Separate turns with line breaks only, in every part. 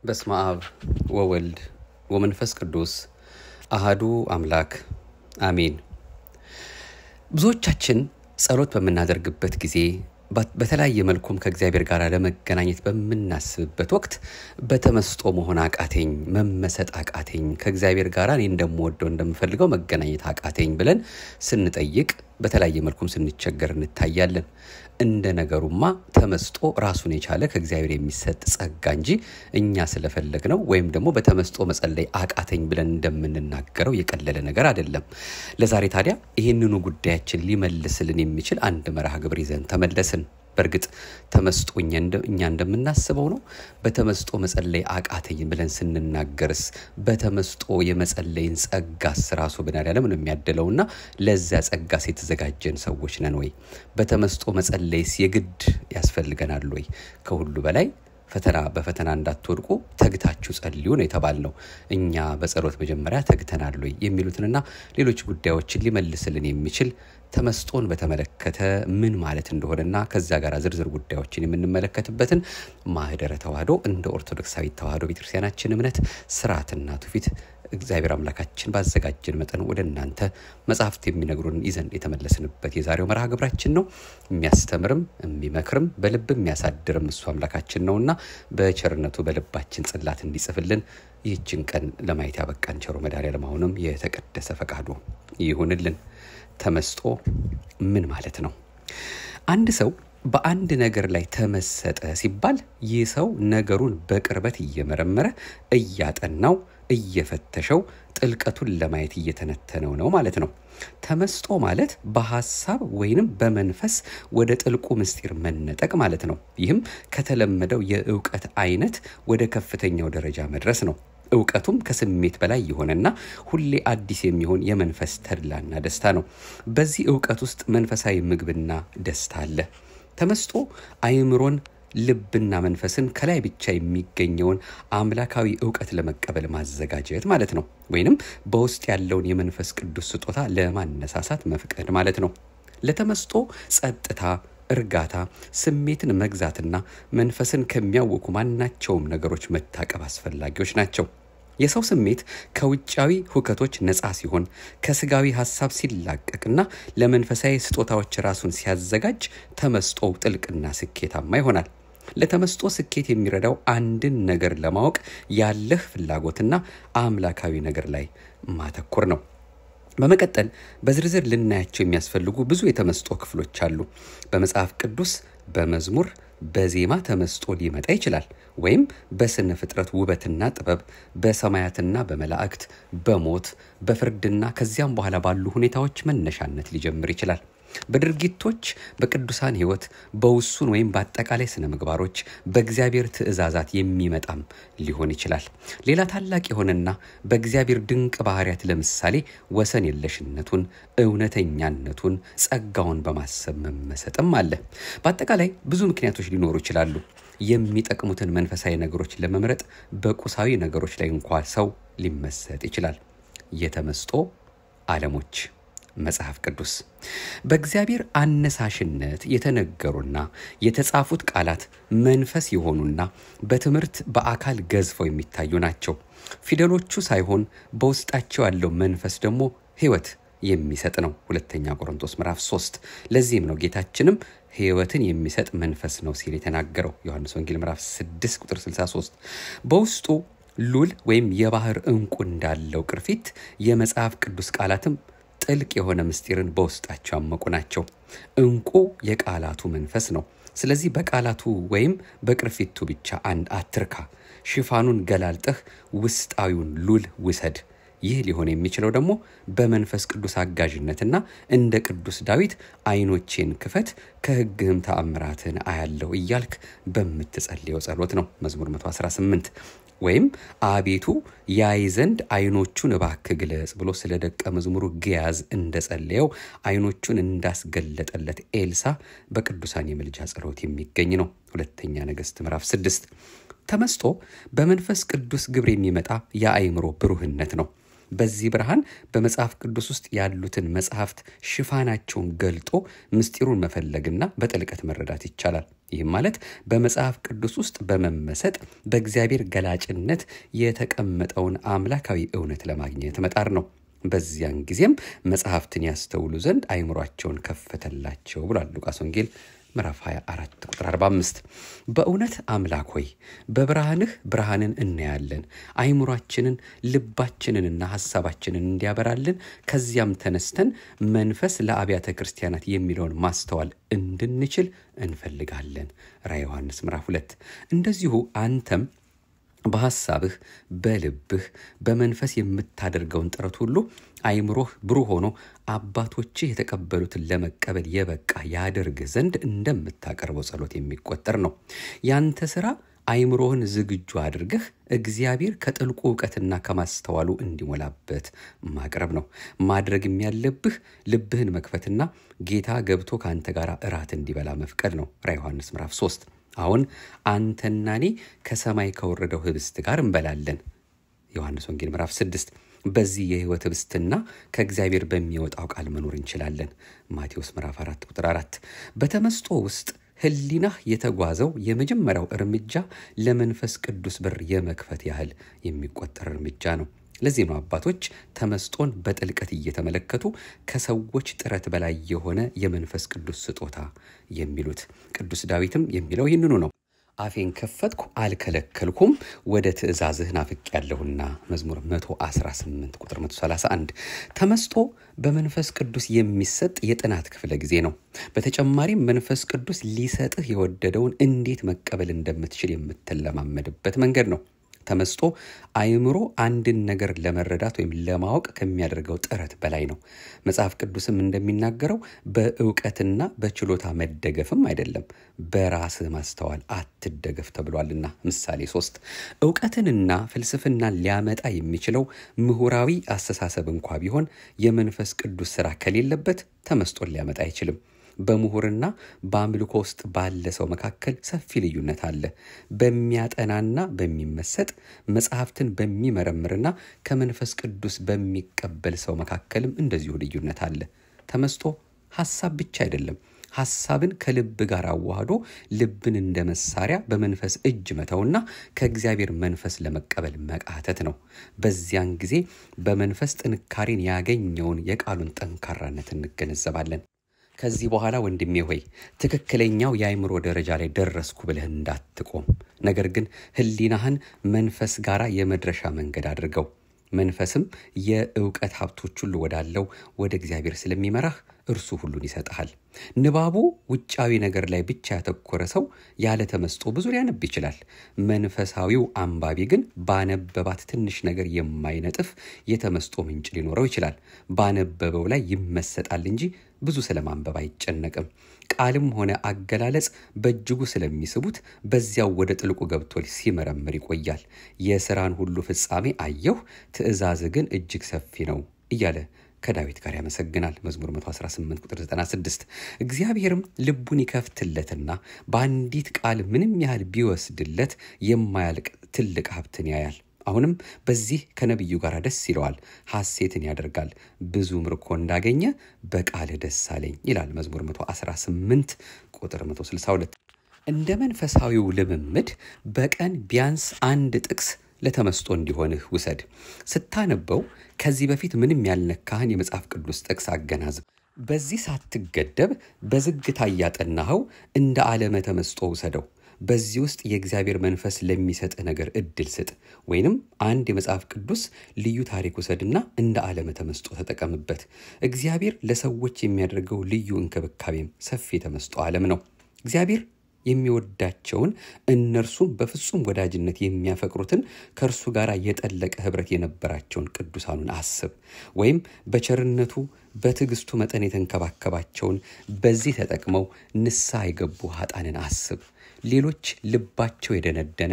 በስመ አብ ወወልድ ወመንፈስ ቅዱስ አሃዱ አምላክ አሜን። ብዙዎቻችን ጸሎት በምናደርግበት ጊዜ በተለያየ መልኩም ከእግዚአብሔር ጋር ለመገናኘት በምናስብበት ወቅት በተመስጦ መሆን አቃተኝ፣ መመሰጥ አቃተኝ፣ ከእግዚአብሔር ጋር እኔ እንደምወደው እንደምፈልገው መገናኘት አቃተኝ ብለን ስንጠይቅ በተለያየ መልኩም ስንቸገር እንታያለን። እንደ ነገሩማ ተመስጦ ራሱን የቻለ ከእግዚአብሔር የሚሰጥ ጸጋ እንጂ እኛ ስለፈለግ ነው ወይም ደግሞ በተመስጦ መጸለይ አቃተኝ ብለን እንደምንናገረው የቀለለ ነገር አይደለም። ለዛሬ ታዲያ ይህንኑ ጉዳያችን ሊመልስልን የሚችል አንድ መርሃ ግብር ይዘን ተመለስን። በእርግጥ ተመስጦ እኛ እንደምናስበው ነው? በተመስጦ መጸለይ አቃተኝ ብለን ስንናገርስ በተመስጦ የመጸለይን ጸጋስ ራሱ ብናዳለም ነው የሚያደለውና ለዚያ ጸጋስ የተዘጋጀን ሰዎች ነን ወይ? በተመስጦ መጸለይስ የግድ ያስፈልገናል ወይ? ከሁሉ በላይ ፈተና በፈተና እንዳትወድቁ ተግታችሁ ጸልዩ ነው የተባልነው። እኛ በጸሎት መጀመሪያ ተግተናል ወይ የሚሉትንና ሌሎች ጉዳዮችን ሊመልስልን የሚችል ተመስጦን በተመለከተ ምን ማለት እንደሆነና ከዚያ ጋር ዝርዝር ጉዳዮችን የምንመለከትበትን ማህደረ ተዋህዶ እንደ ኦርቶዶክሳዊት ተዋህዶ ቤተክርስቲያናችን እምነት ስርዓትና ትውፊት እግዚአብሔር አምላካችን ባዘጋጀን መጠን ወደ እናንተ መጽሐፍት የሚነግሩን ይዘን የተመለስንበት የዛሬው መርሃ ግብራችን ነው። የሚያስተምርም የሚመክርም በልብ የሚያሳድርም እሱ አምላካችን ነውና በቸርነቱ በልባችን ጽላት እንዲጽፍልን ይህችን ቀን ለማየት ያበቃን ቸሮ መድኃኔዓለም አሁንም የተቀደሰ ፈቃዱ ይሁንልን። ተመስጦ ምን ማለት ነው? አንድ ሰው በአንድ ነገር ላይ ተመሰጠ ሲባል ይህ ሰው ነገሩን በቅርበት እየመረመረ እያጠናው እየፈተሸው ጥልቀቱን ለማየት እየተነተነው ነው ማለት ነው። ተመስጦ ማለት በሀሳብ ወይንም በመንፈስ ወደ ጥልቁ ምስጢር መነጠቅ ማለት ነው። ይህም ከተለመደው የእውቀት አይነት ወደ ከፍተኛው ደረጃ መድረስ ነው። እውቀቱም ከስሜት በላይ የሆነና ሁሌ አዲስ የሚሆን የመንፈስ ተድላና ደስታ ነው። በዚህ እውቀት ውስጥ መንፈሳዊ ምግብና ደስታ አለ። ተመስጦ አእምሮን ልብና መንፈስን ከላይ ብቻ የሚገኘውን አምላካዊ እውቀት ለመቀበል ማዘጋጀት ማለት ነው። ወይንም በውስጥ ያለውን የመንፈስ ቅዱስ ስጦታ ለማነሳሳት መፍቀድ ማለት ነው። ለተመስጦ ጸጥታ፣ እርጋታ፣ ስሜትን መግዛትና መንፈስን ከሚያውኩ ማናቸውም ነገሮች መታቀብ አስፈላጊዎች ናቸው። የሰው ስሜት ከውጫዊ ሁከቶች ነፃ ሲሆን ከስጋዊ ሀሳብ ሲላቀቅና ለመንፈሳዊ ስጦታዎች ራሱን ሲያዘጋጅ ተመስጦው ጥልቅና ስኬታማ ይሆናል። ለተመስጦ ስኬት የሚረዳው አንድን ነገር ለማወቅ ያለህ ፍላጎትና አምላካዊ ነገር ላይ ማተኮር ነው። በመቀጠል በዝርዝር ልናያቸው የሚያስፈልጉ ብዙ የተመስጦ ክፍሎች አሉ። በመጽሐፍ ቅዱስ በመዝሙር በዜማ ተመስጦ ሊመጣ ይችላል። ወይም በስነ ፍጥረት ውበትና ጥበብ፣ በሰማያትና በመላእክት፣ በሞት በፍርድና ከዚያም በኋላ ባሉ ሁኔታዎች መነሻነት ሊጀምር ይችላል። በድርጊቶች፣ በቅዱሳን ሕይወት፣ በውሱን ወይም በአጠቃላይ ስነ ምግባሮች፣ በእግዚአብሔር ትእዛዛት የሚመጣም ሊሆን ይችላል። ሌላ ታላቅ የሆነና በእግዚአብሔር ድንቅ ባህርያት ለምሳሌ ወሰን የለሽነቱን፣ እውነተኛነቱን፣ ጸጋውን በማሰብ መመሰጥም አለ። በአጠቃላይ ብዙ ምክንያቶች ሊኖሩ ይችላሉ። የሚጠቅሙትን መንፈሳዊ ነገሮች ለመምረጥ በቁሳዊ ነገሮች ላይ እንኳ ሰው ሊመሰጥ ይችላል። የተመስጦ ዓለሞች መጽሐፍ ቅዱስ በእግዚአብሔር አነሳሽነት የተነገሩና የተጻፉት ቃላት መንፈስ የሆኑና በትምህርት በአካል ገዝፈው የሚታዩ ናቸው። ፊደሎቹ ሳይሆን በውስጣቸው ያለው መንፈስ ደግሞ ሕይወት የሚሰጥ ነው። ሁለተኛ ቆሮንቶስ ምዕራፍ 3 ለዚህም ነው ጌታችንም ሕይወትን የሚሰጥ መንፈስ ነው ሲል የተናገረው ዮሐንስ ወንጌል ምዕራፍ 6 ቁጥር 63 በውስጡ ሉል ወይም የባህር ዕንቁ እንዳለው ቅርፊት የመጽሐፍ ቅዱስ ቃላትም ጥልቅ የሆነ ምስጢርን በውስጣቸው ያመቁ ናቸው። ዕንቁ የቃላቱ መንፈስ ነው። ስለዚህ በቃላቱ ወይም በቅርፊቱ ብቻ አንድ አትርካ። ሽፋኑን ገላልጠህ ውስጣዊውን ሉል ውሰድ። ይህ ሊሆን የሚችለው ደግሞ በመንፈስ ቅዱስ አጋዥነትና እንደ ቅዱስ ዳዊት ዓይኖቼን ክፈት ከሕግህም ተአምራትን አያለው እያልክ በምትጸልየው ጸሎት ነው። መዝሙር 118 ወይም አቤቱ ያይ ዘንድ ዓይኖቹን እባክህ ግለጽ ብሎ ስለ ደቀ መዝሙሩ ግያዝ እንደጸለየው ዓይኖቹን እንዳስገለጠለት ኤልሳ በቅዱሳን የምልጃ ጸሎት የሚገኝ ነው። ሁለተኛ ነገሥት ምዕራፍ ስድስት ተመስጦ በመንፈስ ቅዱስ ግብር የሚመጣ የአእምሮ ብሩህነት ነው። በዚህ ብርሃን በመጽሐፍ ቅዱስ ውስጥ ያሉትን መጽሐፍት ሽፋናቸውን ገልጦ ምስጢሩን መፈለግና በጥልቀት መረዳት ይቻላል። ይህም ማለት በመጽሐፍ ቅዱስ ውስጥ በመመሰጥ በእግዚአብሔር ገላጭነት የተቀመጠውን አምላካዊ እውነት ለማግኘት መጣር ነው። በዚያን ጊዜም መጽሐፍትን ያስተውሉ ዘንድ አይምሯቸውን ከፈተላቸው ብሏል ሉቃስ ወንጌል ምዕራፍ 24 ቁጥር 45 በእውነት አምላክ ሆይ በብርሃንህ ብርሃንን እናያለን፣ አይምሯችንን ልባችንንና ሐሳባችንን እንዲያበራልን ከዚያም ተነስተን መንፈስ ለአብያተ ክርስቲያናት የሚለውን ማስተዋል እንድንችል እንፈልጋለን። ራዕየ ዮሐንስ ምዕራፍ 2 እንደዚሁ አንተም በሐሳብህ በልብህ በመንፈስ የምታደርገውን ጥረት ሁሉ አይምሮህ ብሩህ ሆኖ አባቶችህ የተቀበሉትን ለመቀበል የበቃ ያደርግህ ዘንድ እንደምታቀርበው ጸሎት የሚቆጠር ነው። ያንተ ሥራ አይምሮህን ዝግጁ አድርገህ እግዚአብሔር ከጥልቁ እውቀትና ከማስተዋሉ እንዲሞላበት ማቅረብ ነው። ማድረግም ያለብህ ልብህን መክፈትና ጌታ ገብቶ ከአንተ ጋር እራት እንዲበላ መፍቀድ ነው። ራዕየ ዮሐንስ ምዕራፍ 3 አሁን አንተና እኔ ከሰማይ ከወረደው ህብስት ጋር እንበላለን። ዮሐንስ ወንጌል ምዕራፍ 6 በዚህ የህይወት ህብስትና ከእግዚአብሔር በሚወጣው ቃል መኖር እንችላለን። ማቴዎስ ምዕራፍ 4 ቁጥር 4 በተመስጦ ውስጥ ህሊናህ የተጓዘው የመጀመሪያው እርምጃ ለመንፈስ ቅዱስ በር የመክፈት ያህል የሚቆጠር እርምጃ ነው። ለዚህ ነው አባቶች ተመስጦን በጥልቀት እየተመለከቱ ከሰዎች ጥረት በላይ የሆነ የመንፈስ ቅዱስ ስጦታ የሚሉት። ቅዱስ ዳዊትም የሚለው ይህንኑ ነው። አፌን ከፈትኩ አልከለከልኩም፣ ወደ ትእዛዝህ ናፍቄያለሁና መዝሙር 118 ቁጥር 131። ተመስጦ በመንፈስ ቅዱስ የሚሰጥ የጥናት ክፍለ ጊዜ ነው። በተጨማሪም መንፈስ ቅዱስ ሊሰጥህ የወደደውን እንዴት መቀበል እንደምትችል የምትለማመድበት መንገድ ነው። ተመስጦ አይምሮ አንድን ነገር ለመረዳት ወይም ለማወቅ ከሚያደርገው ጥረት በላይ ነው። መጽሐፍ ቅዱስም እንደሚናገረው በእውቀትና በችሎታ መደገፍም አይደለም፣ በራስህ ማስተዋል አትደገፍ ተብሏልና ምሳሌ ሶስት እውቀትንና ፍልስፍናን ሊያመጣ የሚችለው ምሁራዊ አስተሳሰብ እንኳ ቢሆን የመንፈስ ቅዱስ ስራ ከሌለበት ተመስጦን ሊያመጣ አይችልም። በምሁርና በአምልኮ ውስጥ ባለ ሰው መካከል ሰፊ ልዩነት አለ። በሚያጠናና በሚመሰጥ መጽሐፍትን በሚመረምርና ከመንፈስ ቅዱስ በሚቀበል ሰው መካከልም እንደዚሁ ልዩነት አለ። ተመስጦ ሐሳብ ብቻ አይደለም። ሐሳብን ከልብ ጋር አዋህዶ ልብን እንደ መሳሪያ በመንፈስ እጅ መተውና ከእግዚአብሔር መንፈስ ለመቀበል መቃተት ነው። በዚያን ጊዜ በመንፈስ ጥንካሬን ያገኘውን የቃሉን ጠንካራነት እንገነዘባለን። ከዚህ በኋላ ወንድሜ ሆይ ትክክለኛው የአእምሮ ደረጃ ላይ ደረስኩ ብለህ እንዳትቆም፣ ነገር ግን ሕሊናህን መንፈስ ጋር የመድረሻ መንገድ አድርገው። መንፈስም የእውቀት ሀብቶች ሁሉ ወዳለው ወደ እግዚአብሔር ስለሚመራህ እርሱ ሁሉን ይሰጥሃል። ንባቡ ውጫዊ ነገር ላይ ብቻ ያተኮረ ሰው ያለ ተመስጦ ብዙ ሊያነብ ይችላል። መንፈሳዊው አንባቢ ግን ባነበባት ትንሽ ነገር የማይነጥፍ የተመስጦ ምንጭ ሊኖረው ይችላል። ባነበበው ላይ ይመሰጣል እንጂ ብዙ ስለማንበብ አይጨነቅም። ቃልም ሆነ አገላለጽ በእጅጉ ስለሚስቡት በዚያው ወደ ጥልቁ ገብቶ ሲመረምር ይቆያል። የሥራን ሁሉ ፍጻሜ አየሁ፣ ትእዛዝ ግን እጅግ ሰፊ ነው እያለ ከዳዊት ጋር ያመሰግናል። መዝሙር 118 ቁጥር 96 እግዚአብሔርም ልቡን ይከፍትለትና በአንዲት ቃል ምንም ያህል ቢወስድለት የማያልቅ ትልቅ ሀብትን ያያል። አሁንም በዚህ ከነቢዩ ጋር ደስ ይለዋል፣ ሐሴትን ያደርጋል። ብዙ ምርኮ እንዳገኘ በቃልህ ደስ አለኝ ይላል መዝሙር 118 ቁጥር 162። እንደ መንፈሳዊው ልምምድ በቀን ቢያንስ አንድ ጥቅስ ለተመስጦ እንዲሆንህ ውሰድ። ስታነበው ከዚህ በፊት ምንም ያልነካህን የመጽሐፍ ቅዱስ ጥቅስ አገናዝብ። በዚህ ሳትገደብ በዝግታ እያጠናኸው እንደ ዓለመ ተመስጦ ውሰደው። በዚህ ውስጥ የእግዚአብሔር መንፈስ ለሚሰጥህ ነገር እድል ስጥ። ወይንም አንድ የመጽሐፍ ቅዱስ ልዩ ታሪክ ውሰድና እንደ ዓለመ ተመስጦ ተጠቀምበት። እግዚአብሔር ለሰዎች የሚያደርገው ልዩ እንክብካቤም ሰፊ የተመስጦ ዓለም ነው። እግዚአብሔር የሚወዳቸውን እነርሱም በፍጹም ወዳጅነት የሚያፈቅሩትን ከእርሱ ጋር የጠለቀ ኅብረት የነበራቸውን ቅዱሳኑን አስብ። ወይም በቸርነቱ በትዕግስቱ መጠን የተንከባከባቸውን በዚህ ተጠቅመው ንስሐ የገቡ ኃጣንን አስብ። ሌሎች ልባቸው የደነደነ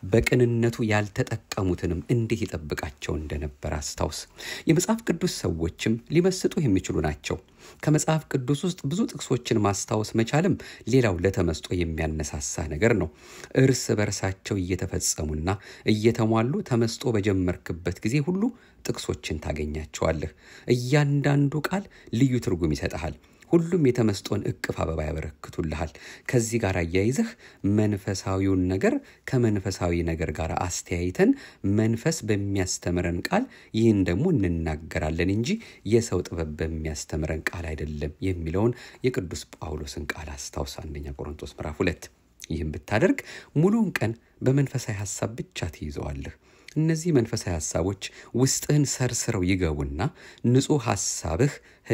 በቅንነቱ ያልተጠቀሙትንም እንዴት ይጠብቃቸው እንደነበር አስታውስ። የመጽሐፍ ቅዱስ ሰዎችም ሊመስጡ የሚችሉ ናቸው። ከመጽሐፍ ቅዱስ ውስጥ ብዙ ጥቅሶችን ማስታወስ መቻልም ሌላው ለተመስጦ የሚያነሳሳ ነገር ነው። እርስ በርሳቸው እየተፈጸሙና እየተሟሉ ተመስጦ በጀመርክበት ጊዜ ሁሉ ጥቅሶችን ታገኛቸዋለህ። እያንዳንዱ ቃል ልዩ ትርጉም ይሰጥሃል። ሁሉም የተመስጦን እቅፍ አበባ ያበረክቱልሃል። ከዚህ ጋር አያይዘህ መንፈሳዊውን ነገር ከመንፈሳዊ ነገር ጋር አስተያይተን መንፈስ በሚያስተምረን ቃል ይህን ደግሞ እንናገራለን እንጂ የሰው ጥበብ በሚያስተምረን ቃል አይደለም የሚለውን የቅዱስ ጳውሎስን ቃል አስታውስ። አንደኛ ቆሮንቶስ ምዕራፍ ሁለት ይህም ብታደርግ ሙሉውን ቀን በመንፈሳዊ ሐሳብ ብቻ ትይዘዋለህ። እነዚህ መንፈሳዊ ሐሳቦች ውስጥህን ሰርስረው ይገቡና ንጹሕ ሐሳብህ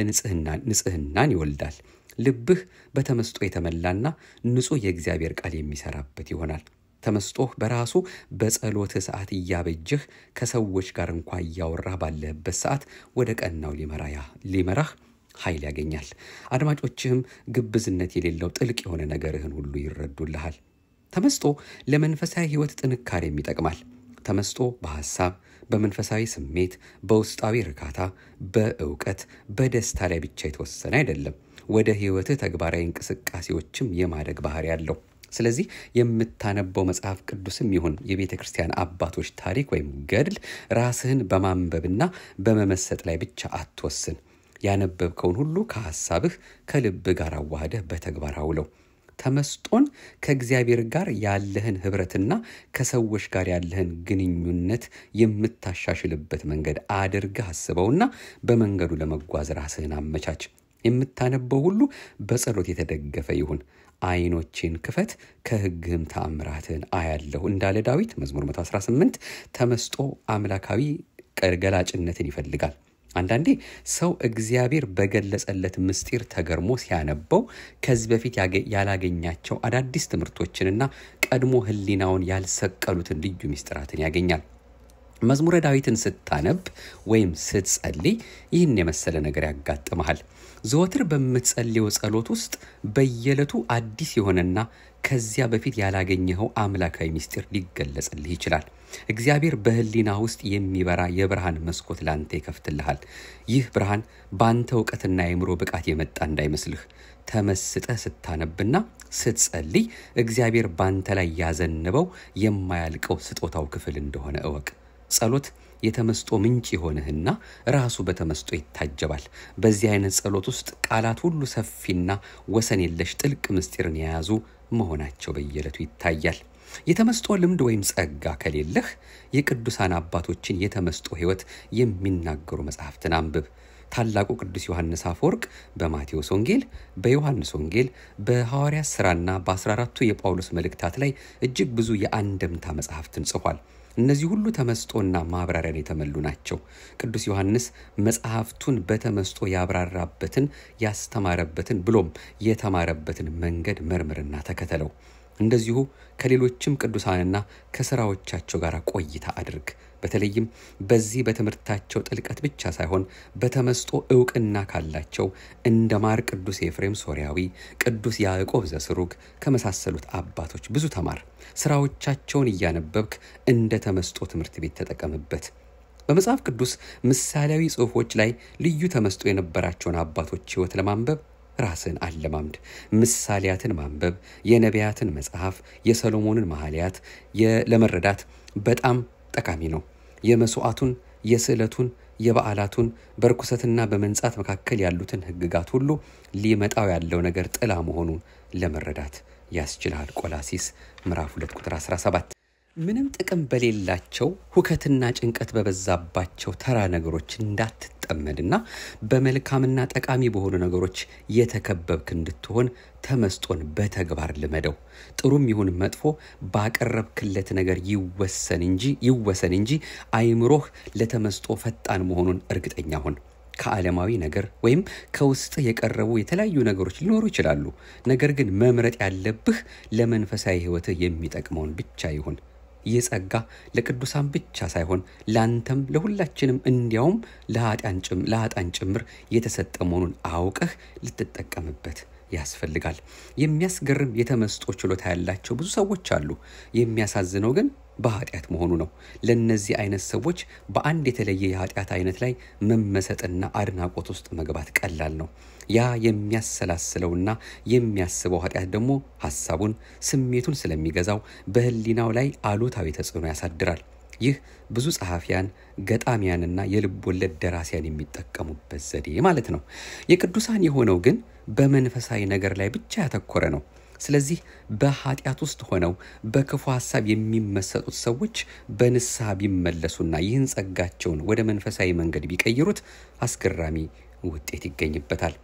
ንጽሕናን ይወልዳል። ልብህ በተመስጦ የተመላና ንጹሕ የእግዚአብሔር ቃል የሚሰራበት ይሆናል። ተመስጦህ በራሱ በጸሎትህ ሰዓት እያበጀህ ከሰዎች ጋር እንኳ እያወራህ ባለህበት ሰዓት ወደ ቀናው ሊመራህ ኃይል ያገኛል። አድማጮችህም ግብዝነት የሌለው ጥልቅ የሆነ ነገርህን ሁሉ ይረዱልሃል። ተመስጦ ለመንፈሳዊ ሕይወት ጥንካሬም ይጠቅማል። ተመስጦ በሐሳብ፣ በመንፈሳዊ ስሜት፣ በውስጣዊ እርካታ፣ በእውቀት፣ በደስታ ላይ ብቻ የተወሰነ አይደለም። ወደ ሕይወትህ ተግባራዊ እንቅስቃሴዎችም የማደግ ባህሪ ያለው። ስለዚህ የምታነበው መጽሐፍ ቅዱስም ይሁን የቤተ ክርስቲያን አባቶች ታሪክ ወይም ገድል ራስህን በማንበብና በመመሰጥ ላይ ብቻ አትወስን። ያነበብከውን ሁሉ ከሐሳብህ ከልብህ ጋር አዋህደህ በተግባር አውለው። ተመስጦን ከእግዚአብሔር ጋር ያለህን ኅብረትና ከሰዎች ጋር ያለህን ግንኙነት የምታሻሽልበት መንገድ አድርገህ አስበውና በመንገዱ ለመጓዝ ራስህን አመቻች። የምታነበው ሁሉ በጸሎት የተደገፈ ይሁን። ዓይኖቼን ክፈት ከሕግህም ተአምራትህን አያለሁ እንዳለ ዳዊት መዝሙር 118 ተመስጦ አምላካዊ ገላጭነትን ይፈልጋል። አንዳንዴ ሰው እግዚአብሔር በገለጸለት ምስጢር ተገርሞ ሲያነበው ከዚህ በፊት ያላገኛቸው አዳዲስ ትምህርቶችንና ቀድሞ ሕሊናውን ያልሰቀሉትን ልዩ ምስጢራትን ያገኛል። መዝሙረ ዳዊትን ስታነብ ወይም ስትጸልይ ይህን የመሰለ ነገር ያጋጥመሃል። ዘወትር በምትጸልየው ጸሎት ውስጥ በየዕለቱ አዲስ የሆነና ከዚያ በፊት ያላገኘኸው አምላካዊ ምስጢር ሊገለጽልህ ይችላል። እግዚአብሔር በሕሊና ውስጥ የሚበራ የብርሃን መስኮት ላንተ ይከፍትልሃል። ይህ ብርሃን በአንተ እውቀትና የአእምሮ ብቃት የመጣ እንዳይመስልህ። ተመስጠህ ስታነብና ስትጸልይ እግዚአብሔር ባንተ ላይ ያዘንበው የማያልቀው ስጦታው ክፍል እንደሆነ እወቅ። ጸሎት የተመስጦ ምንጭ የሆንህና ራሱ በተመስጦ ይታጀባል። በዚህ አይነት ጸሎት ውስጥ ቃላት ሁሉ ሰፊና ወሰን የለሽ ጥልቅ ምስጢርን የያዙ መሆናቸው በየዕለቱ ይታያል። የተመስጦ ልምድ ወይም ጸጋ ከሌለህ የቅዱሳን አባቶችን የተመስጦ ሕይወት የሚናገሩ መጽሐፍትን አንብብ። ታላቁ ቅዱስ ዮሐንስ አፈወርቅ በማቴዎስ ወንጌል፣ በዮሐንስ ወንጌል፣ በሐዋርያት ሥራና በ14ቱ የጳውሎስ መልእክታት ላይ እጅግ ብዙ የአንድምታ መጽሐፍትን ጽፏል። እነዚህ ሁሉ ተመስጦና ማብራሪያን የተመሉ ናቸው። ቅዱስ ዮሐንስ መጽሐፍቱን በተመስጦ ያብራራበትን ያስተማረበትን ብሎም የተማረበትን መንገድ መርምርና ተከተለው። እንደዚሁ ከሌሎችም ቅዱሳንና ከስራዎቻቸው ጋር ቆይታ አድርግ። በተለይም በዚህ በትምህርታቸው ጥልቀት ብቻ ሳይሆን በተመስጦ እውቅና ካላቸው እንደ ማር ቅዱስ ኤፍሬም ሶርያዊ፣ ቅዱስ ያዕቆብ ዘስሩግ ከመሳሰሉት አባቶች ብዙ ተማር። ስራዎቻቸውን እያነበብክ እንደ ተመስጦ ትምህርት ቤት ተጠቀምበት። በመጽሐፍ ቅዱስ ምሳሌያዊ ጽሑፎች ላይ ልዩ ተመስጦ የነበራቸውን አባቶች ሕይወት ለማንበብ ራስን አለማምድ። ምሳሌያትን ማንበብ የነቢያትን መጽሐፍ የሰሎሞንን መኃልያት ለመረዳት በጣም ጠቃሚ ነው። የመስዋዕቱን፣ የስዕለቱን፣ የበዓላቱን በርኩሰትና በመንጻት መካከል ያሉትን ሕግጋት ሁሉ ሊመጣው ያለው ነገር ጥላ መሆኑን ለመረዳት ያስችልሃል። ቆላሲስ ምዕራፍ 2 ቁጥር 17 ምንም ጥቅም በሌላቸው ሁከትና ጭንቀት በበዛባቸው ተራ ነገሮች እንዳትጠመድና በመልካምና ጠቃሚ በሆኑ ነገሮች የተከበብክ እንድትሆን ተመስጦን በተግባር ልመደው። ጥሩም ይሁን መጥፎ ባቀረብክለት ነገር ይወሰን እንጂ ይወሰን እንጂ አይምሮህ ለተመስጦ ፈጣን መሆኑን እርግጠኛ ሁን። ከዓለማዊ ነገር ወይም ከውስጥ የቀረቡ የተለያዩ ነገሮች ሊኖሩ ይችላሉ። ነገር ግን መምረጥ ያለብህ ለመንፈሳዊ ሕይወትህ የሚጠቅመውን ብቻ ይሁን። ይህ ጸጋ ለቅዱሳን ብቻ ሳይሆን ለአንተም ለሁላችንም እንዲያውም ለኃጥአን ጭምር የተሰጠ መሆኑን አውቀህ ልትጠቀምበት ያስፈልጋል። የሚያስገርም የተመስጦ ችሎታ ያላቸው ብዙ ሰዎች አሉ። የሚያሳዝነው ግን በኃጢአት መሆኑ ነው። ለእነዚህ አይነት ሰዎች በአንድ የተለየ የኃጢአት አይነት ላይ መመሰጥና አድናቆት ውስጥ መግባት ቀላል ነው። ያ የሚያሰላስለውና የሚያስበው ኃጢአት ደግሞ ሀሳቡን፣ ስሜቱን ስለሚገዛው በሕሊናው ላይ አሉታዊ ተጽዕኖ ያሳድራል። ይህ ብዙ ጸሐፊያን፣ ገጣሚያንና የልብ ወለድ ደራሲያን የሚጠቀሙበት ዘዴ ማለት ነው። የቅዱሳን የሆነው ግን በመንፈሳዊ ነገር ላይ ብቻ ያተኮረ ነው። ስለዚህ በኃጢአት ውስጥ ሆነው በክፉ ሀሳብ የሚመሰጡት ሰዎች በንስሐ ቢመለሱና ይህን ጸጋቸውን ወደ መንፈሳዊ መንገድ ቢቀይሩት አስገራሚ ውጤት ይገኝበታል።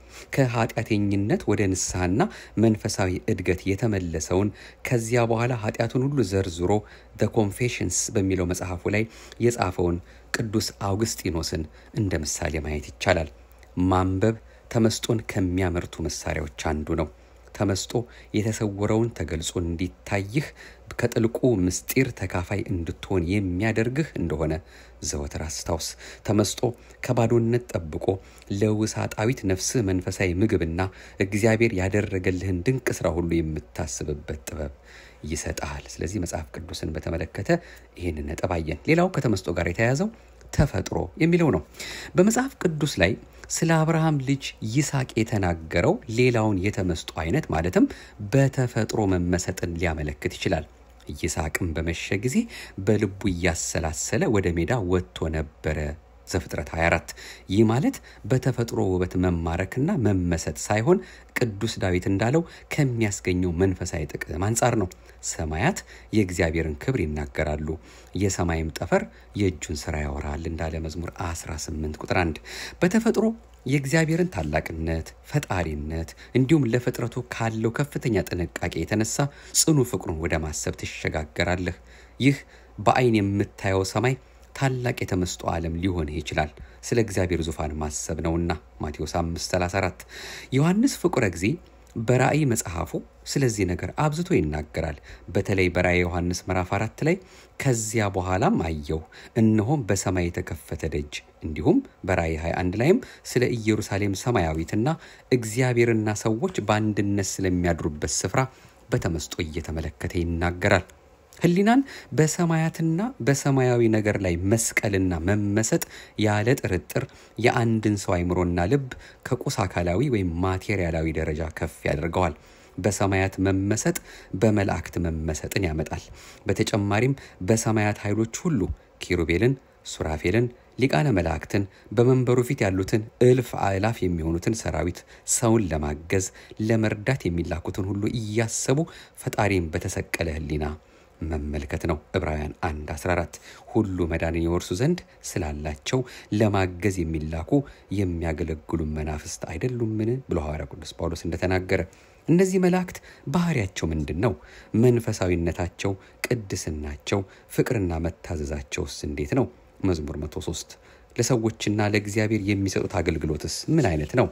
ከኃጢአተኝነት ወደ ንስሐና መንፈሳዊ እድገት የተመለሰውን ከዚያ በኋላ ኃጢአቱን ሁሉ ዘርዝሮ ዘ ኮንፌሽንስ በሚለው መጽሐፉ ላይ የጻፈውን ቅዱስ አውግስጢኖስን እንደ ምሳሌ ማየት ይቻላል። ማንበብ ተመስጦን ከሚያመርቱ መሳሪያዎች አንዱ ነው። ተመስጦ የተሰወረውን ተገልጾ እንዲታይህ ከጥልቁ ምስጢር ተካፋይ እንድትሆን የሚያደርግህ እንደሆነ ዘወትር አስታውስ። ተመስጦ ከባዶነት ጠብቆ ለውሳጣዊት ነፍስህ መንፈሳዊ ምግብና እግዚአብሔር ያደረገልህን ድንቅ ስራ ሁሉ የምታስብበት ጥበብ ይሰጣል። ስለዚህ መጽሐፍ ቅዱስን በተመለከተ ይህን ነጥብ አየን። ሌላው ከተመስጦ ጋር የተያያዘው ተፈጥሮ የሚለው ነው። በመጽሐፍ ቅዱስ ላይ ስለ አብርሃም ልጅ ይስሐቅ የተናገረው ሌላውን የተመስጦ አይነት ማለትም በተፈጥሮ መመሰጥን ሊያመለክት ይችላል። ይስሐቅም በመሸ ጊዜ በልቡ እያሰላሰለ ወደ ሜዳ ወጥቶ ነበረ። ዘፍጥረት 24 ይህ ማለት በተፈጥሮ ውበት መማረክና መመሰጥ ሳይሆን ቅዱስ ዳዊት እንዳለው ከሚያስገኘው መንፈሳዊ ጥቅም አንጻር ነው። ሰማያት የእግዚአብሔርን ክብር ይናገራሉ፣ የሰማይም ጠፈር የእጁን ስራ ያወራል እንዳለ መዝሙር 18 ቁጥር 1 በተፈጥሮ የእግዚአብሔርን ታላቅነት፣ ፈጣሪነት እንዲሁም ለፍጥረቱ ካለው ከፍተኛ ጥንቃቄ የተነሳ ጽኑ ፍቅሩን ወደ ማሰብ ትሸጋገራለህ። ይህ በአይን የምታየው ሰማይ ታላቅ የተመስጦ ዓለም ሊሆንህ ይችላል። ስለ እግዚአብሔር ዙፋን ማሰብ ነውና ማቴዎስ 534 ዮሐንስ ፍቁረ ጊዜ በራእይ መጽሐፉ ስለዚህ ነገር አብዝቶ ይናገራል። በተለይ በራእይ ዮሐንስ ምዕራፍ አራት ላይ ከዚያ በኋላም አየሁ እነሆም በሰማይ የተከፈተ ደጅ፣ እንዲሁም በራእይ 21 ላይም ስለ ኢየሩሳሌም ሰማያዊትና እግዚአብሔርና ሰዎች በአንድነት ስለሚያድሩበት ስፍራ በተመስጦ እየተመለከተ ይናገራል። ሕሊናን በሰማያትና በሰማያዊ ነገር ላይ መስቀልና መመሰጥ ያለ ጥርጥር የአንድን ሰው አይምሮና ልብ ከቁስ አካላዊ ወይም ማቴሪያላዊ ደረጃ ከፍ ያደርገዋል። በሰማያት መመሰጥ በመላእክት መመሰጥን ያመጣል። በተጨማሪም በሰማያት ኃይሎች ሁሉ ኪሩቤልን፣ ሱራፌልን፣ ሊቃነ መላእክትን በመንበሩ ፊት ያሉትን እልፍ አእላፍ የሚሆኑትን ሰራዊት ሰውን ለማገዝ ለመርዳት የሚላኩትን ሁሉ እያሰቡ ፈጣሪም በተሰቀለ ሕሊና መመልከት ነው። ዕብራውያን 1 14 ሁሉ መዳንን የወርሱ ዘንድ ስላላቸው ለማገዝ የሚላኩ የሚያገለግሉ መናፍስት አይደሉምን ብሎ ሐዋርያ ቅዱስ ጳውሎስ እንደተናገረ እነዚህ መላእክት ባህሪያቸው ምንድን ነው? መንፈሳዊነታቸው፣ ቅድስናቸው፣ ፍቅርና መታዘዛቸውስ እንዴት ነው? መዝሙር 103 ለሰዎችና ለእግዚአብሔር የሚሰጡት አገልግሎትስ ምን አይነት ነው?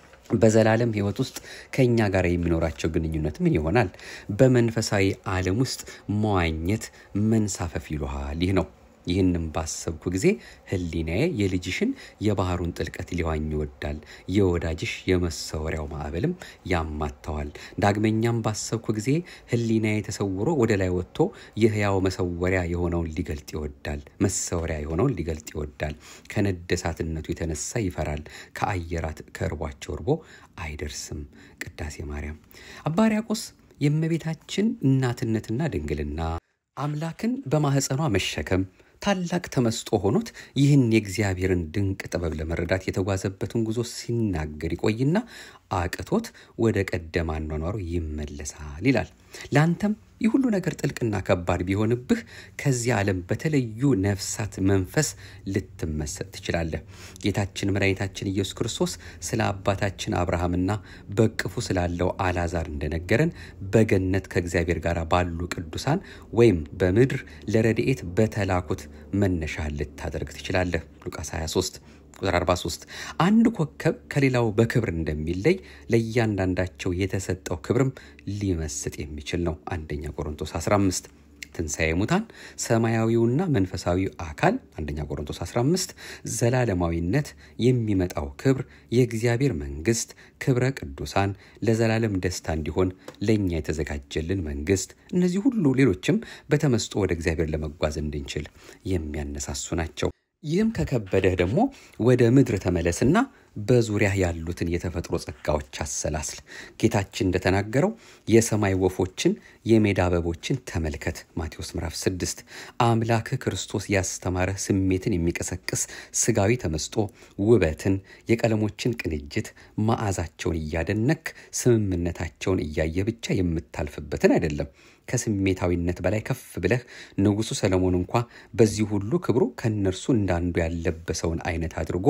በዘላለም ሕይወት ውስጥ ከእኛ ጋር የሚኖራቸው ግንኙነት ምን ይሆናል? በመንፈሳዊ ዓለም ውስጥ መዋኘት መንሳፈፍ ይሉሃል። ይህ ነው። ይህንም ባሰብኩ ጊዜ ሕሊናዬ የልጅሽን የባህሩን ጥልቀት ሊዋኝ ይወዳል፣ የወዳጅሽ የመሰወሪያው ማዕበልም ያማተዋል። ዳግመኛም ባሰብኩ ጊዜ ሕሊናዬ ተሰውሮ ወደ ላይ ወጥቶ የሕያው መሰወሪያ የሆነውን ሊገልጥ ይወዳል፣ መሰወሪያ የሆነውን ሊገልጥ ይወዳል። ከነደሳትነቱ የተነሳ ይፈራል፣ ከአየራት ከእርቧቸው እርቦ አይደርስም። ቅዳሴ ማርያም አባ ሕርያቆስ የእመቤታችን እናትነትና ድንግልና አምላክን በማኅፀኗ መሸከም ታላቅ ተመስጦ ሆኖት ይህን የእግዚአብሔርን ድንቅ ጥበብ ለመረዳት የተጓዘበትን ጉዞ ሲናገር ይቆይና አቅቶት ወደ ቀደመ አኗኗሩ ይመለሳል ይላል። ለአንተም ይህ ሁሉ ነገር ጥልቅና ከባድ ቢሆንብህ ከዚህ ዓለም በተለዩ ነፍሳት መንፈስ ልትመሰጥ ትችላለህ። ጌታችን መድኃኒታችን ኢየሱስ ክርስቶስ ስለ አባታችን አብርሃምና በቅፉ ስላለው አልዓዛር እንደነገረን በገነት ከእግዚአብሔር ጋር ባሉ ቅዱሳን ወይም በምድር ለረድኤት በተላኩት መነሻ ልታደርግ ትችላለህ። ሉቃስ 23 ቁጥር 43 አንድ ኮከብ ከሌላው በክብር እንደሚለይ ለእያንዳንዳቸው የተሰጠው ክብርም ሊመስጥ የሚችል ነው። አንደኛ ቆሮንቶስ 15 ትንሣኤ ሙታን ሰማያዊውና መንፈሳዊው አካል አንደኛ ቆሮንቶስ 15 ዘላለማዊነት የሚመጣው ክብር የእግዚአብሔር መንግስት ክብረ ቅዱሳን ለዘላለም ደስታ እንዲሆን ለእኛ የተዘጋጀልን መንግስት እነዚህ ሁሉ ሌሎችም በተመስጦ ወደ እግዚአብሔር ለመጓዝ እንድንችል የሚያነሳሱ ናቸው። ይህም ከከበደህ ደግሞ ወደ ምድር ተመለስና በዙሪያ ያሉትን የተፈጥሮ ጸጋዎች አሰላስል። ጌታችን እንደተናገረው የሰማይ ወፎችን፣ የሜዳ አበቦችን ተመልከት። ማቴዎስ ምዕራፍ 6 አምላክህ ክርስቶስ ያስተማረህ ስሜትን የሚቀሰቅስ ስጋዊ ተመስጦ፣ ውበትን፣ የቀለሞችን ቅንጅት፣ መዓዛቸውን እያደነክ ስምምነታቸውን እያየ ብቻ የምታልፍበትን አይደለም። ከስሜታዊነት በላይ ከፍ ብለህ ንጉሡ ሰለሞን እንኳ በዚህ ሁሉ ክብሩ ከእነርሱ እንዳንዱ ያለበሰውን አይነት አድርጎ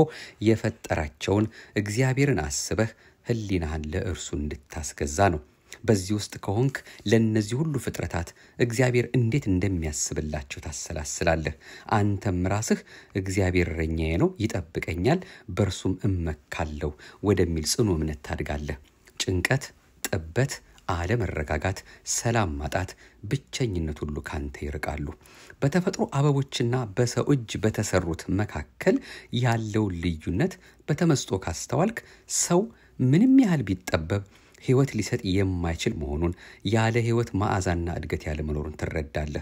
የፈጠራቸውን እግዚአብሔርን አስበህ ሕሊናህን ለእርሱ እንድታስገዛ ነው። በዚህ ውስጥ ከሆንክ ለእነዚህ ሁሉ ፍጥረታት እግዚአብሔር እንዴት እንደሚያስብላቸው ታሰላስላለህ። አንተም ራስህ እግዚአብሔር እረኛዬ ነው፣ ይጠብቀኛል፣ በእርሱም እመካለሁ ወደሚል ጽኑ እምነት ታድጋለህ። ጭንቀት፣ ጥበት አለመረጋጋት፣ ሰላም ማጣት፣ ብቸኝነት ሁሉ ካንተ ይርቃሉ። በተፈጥሮ አበቦችና በሰው እጅ በተሰሩት መካከል ያለውን ልዩነት በተመስጦ ካስተዋልክ ሰው ምንም ያህል ቢጠበብ ሕይወት ሊሰጥ የማይችል መሆኑን ያለ ሕይወት መዓዛና እድገት ያለመኖሩን ትረዳለህ።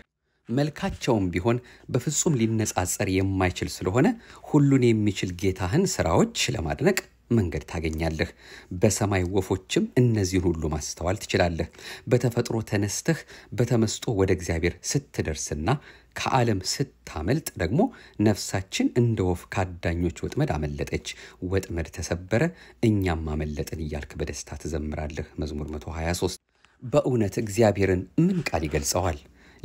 መልካቸውም ቢሆን በፍጹም ሊነጻጸር የማይችል ስለሆነ ሁሉን የሚችል ጌታህን ስራዎች ለማድነቅ መንገድ ታገኛለህ። በሰማይ ወፎችም እነዚህን ሁሉ ማስተዋል ትችላለህ። በተፈጥሮ ተነስተህ በተመስጦ ወደ እግዚአብሔር ስትደርስና ከዓለም ስታመልጥ ደግሞ ነፍሳችን እንደ ወፍ ከአዳኞች ወጥመድ አመለጠች፣ ወጥመድ ተሰበረ፣ እኛም አመለጥን እያልክ በደስታ ትዘምራለህ። መዝሙር 123 በእውነት እግዚአብሔርን ምን ቃል ይገልጸዋል?